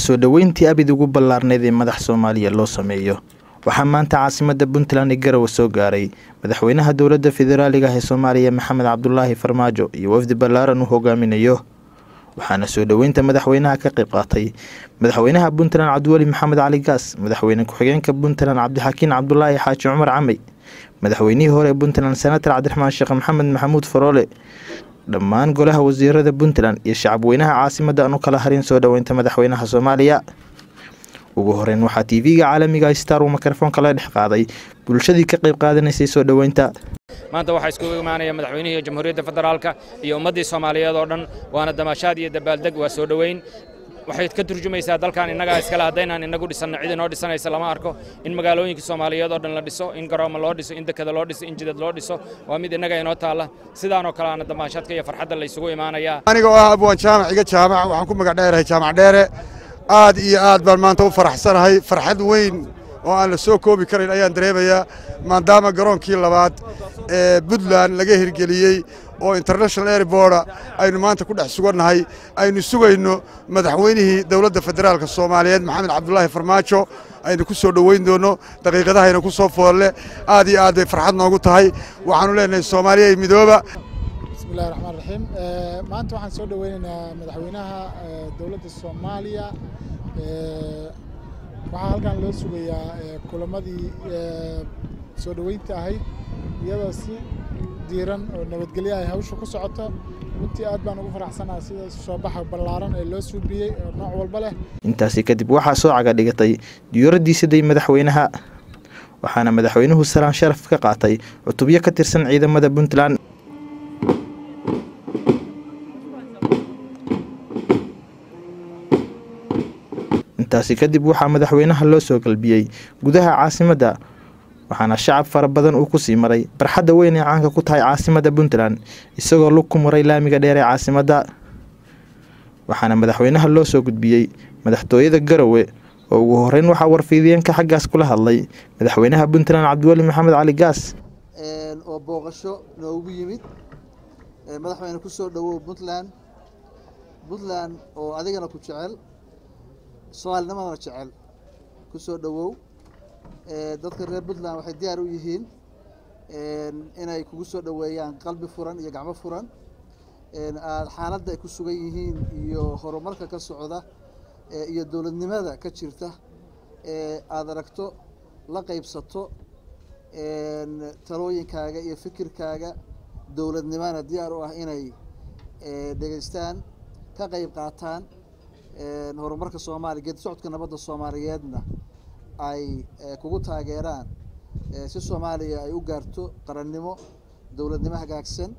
soo dhoweyntii abid ugu ballaarneyd ee madax soomaaliya loo sameeyo waxaa maanta caasimada puntland ee garowe soo gaaray madaxweynaha dowladda federaaliga ah ee soomaaliya maxamed cabdulaahi farmaajo iyo wafdi ballaaran uu hogaaminayo waxaana soo dhoweynta madaxweynaha ka qayb qaatay madaxweynaha puntland cabdiweli maxamed cali gaas madaxweyne ku-xigeenka puntland cabdixakiin cabdulaahi xaaji cumar camey madaxweynihii hore ee puntland senator cabdiraxmaan sheekh maxamed maxamuud faroole dhammaan golaha wasiirada puntland iyo shacabweynaha caasimada aan u kala harin soo dhoweynta madaxweynaha soomaaliya ugu horeyn waxaa tv-ga caalamiga star uu mikrofoonka la dhex qaaday bulshadii ka qayb qaadanaysay soo dhoweynta maanta waxaa iskugu imaanaya madaxweynihii jamhuuriyadda federaalka iyo ummaddii soomaaliyeed oo dhan waana damaashaad iyo dabaaldeg waa soo dhoweyn waxay ka turjumaysaa dalkan innagaa iskale haddaynaan inagu dhisanno cid inoo dhisanaysa lama arko in magaalooyinka soomaaliyeed oo dhan la dhiso in garoomo loo dhiso in dekada loo dhiso in jidad loo dhiso waa mid innaga inoo taalla sidaanoo kale aana damaashaadka iyo farxadda la isugu imaanayaa aniga oo ah abwaan jaamac iga jaamac waxaan ku magac dheerahay jaamac dheere aad iyo aad baan maanta u faraxsanahay farxad weyn oo aan la soo koobi karayn ayaan dareemayaa maadaama garoonkii labaad ee puntland laga hirgeliyey oo international airborda aynu maanta ku dhex sugannahay aynu sugayno madaxweynihii dowladda federaalka soomaaliyeed maxamed cabdulaahi farmaajo aynu ku soo dhoweyn doonno daqiiqadahayna ku soo foolle aad iyo aad bay farxad noogu tahay waxaanu leenahay soomaaliya midooba bismillahi raxmaan raxiim maanta waxaan soo dhoweynaynaa madaxweynaha dowladda soomaaliya waxaa halkan loo sugayaa kulamadii soo dhoweynta ahayd iyadoo si diiran oo nabadgelyo ay hawsha ku socoto runtii aad baan ugu faraxsanaha sida soo baxa ballaaran ee loo suubiyey oo nooc walba leh intaasi kadib waxaa soo caga dhigatay diyuuraddii siday madaxweynaha waxaana madaxweynuhu salaan sharaf ka qaatay cutubyo ka tirsan ciidamada puntland intaasi kadib waxaa madaxweynaha loo soo galbiyey gudaha caasimadda waxaana shacab fara badan uu ku sii maray barxadda weyn ee caanka ku tahay caasimadda puntland isagoo lug ku maray laamiga dheer ee caasimadda waxaana madaxweynaha loo soo gudbiyey madaxtooyada garowe oo ugu horeyn waxaa warfiidiyeenka xaggaas kula hadlay madaxweynaha puntland cabdiweli maxamed cali gaas oo booqasho noogu yimid madaxweyne ku soo dhowow puntland puntland oo adigana ku jecel soomaalinimadana jecel ku soo dhowow dadka reer puntland waxay diyaar u yihiin inay kugu soo dhoweeyaan qalbi furan iyo gacmo furan aad xaaladda ay ku sugan yihiin iyo horumarka ka socda iyo dowladnimada ka jirta aada aragto la qaybsato talooyinkaaga iyo fikirkaaga dowladnimana diyaar u ah inay dhegeystaan ka qayb qaataan horumarka soomaaliya geedi socodka nabadda soomaaliyeedna ay kugu taageeraan si soomaaliya ay u gaarto qarannimo dowladnimo hagaagsan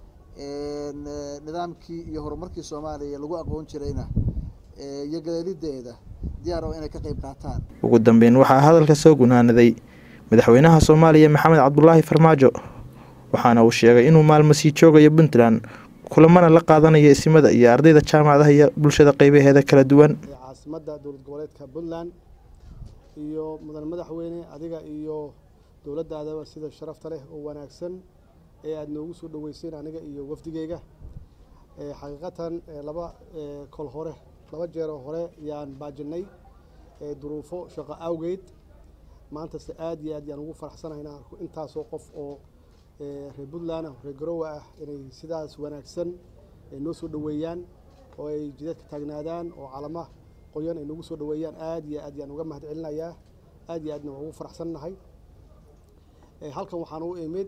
nidaamkii iyo horumarkii soomaaliya lagu aqoon jirayna iyo galeelideeda diyaar oo inay ka qayb qaataan ugu dambeyn waxaa hadalka soo gunaanaday madaxweynaha soomaaliya maxamed cabdulaahi farmaajo waxaana uu sheegay inuu maalmo sii joogayo puntland kulamana la qaadanayo isimada iyo ardayda jaamacadaha iyo bulshada qeybaheeda kala duwan caasimadda dowlad goboleedka puntland iyo mudan madaxweyne adiga iyo dowladdaadaba sida sharafta leh oo wanaagsan ee aada noogu soo dhoweyseen aniga iyo wafdigeyga xaqiiqatan laba kol hore laba jeeroo hore yaan baajinay duruufo shaqo awgeed maantase aad iyo aad yaan ugu faraxsanahay inaan arko intaasoo qof oo reer puntland ah reer garowe ah inay sidaas wanaagsan noo soo dhoweeyaan oo ay jidadka taagnaadaan oo calama qoyan ay nagu soo dhoweeyaan aad iyo aad yaan uga mahad celinayaa aad iyo aadna waan ugu faraxsannahay halkan waxaan u imid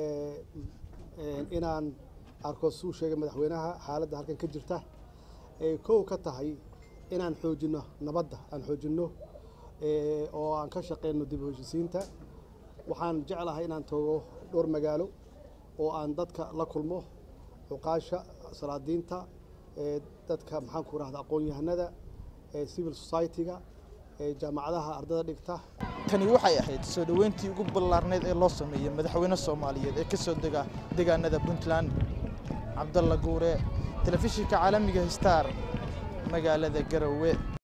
inaan arko suu sheegay madaxweynaha xaaladda halkan ka jirta ee kow ka tahay inaan xoojinno nabadda aan xoojinno oo aan ka shaqeyno dib u heshisiinta waxaan jeclahay inaan tago dhowr magaalo oo aan dadka la kulmo cuqaasha salaadiinta dadka maxaan ku rahda aqoon-yahanada civil society-ga jaamacadaha ardada dhigta tani waxay ahayd soo dhoweyntii ugu ballaarneyd ee loo sameeyey madaxweyne soomaaliyeed ee ka soo dega deegaanada puntland cabdalla guure telefishinka caalamiga star magaalada garowe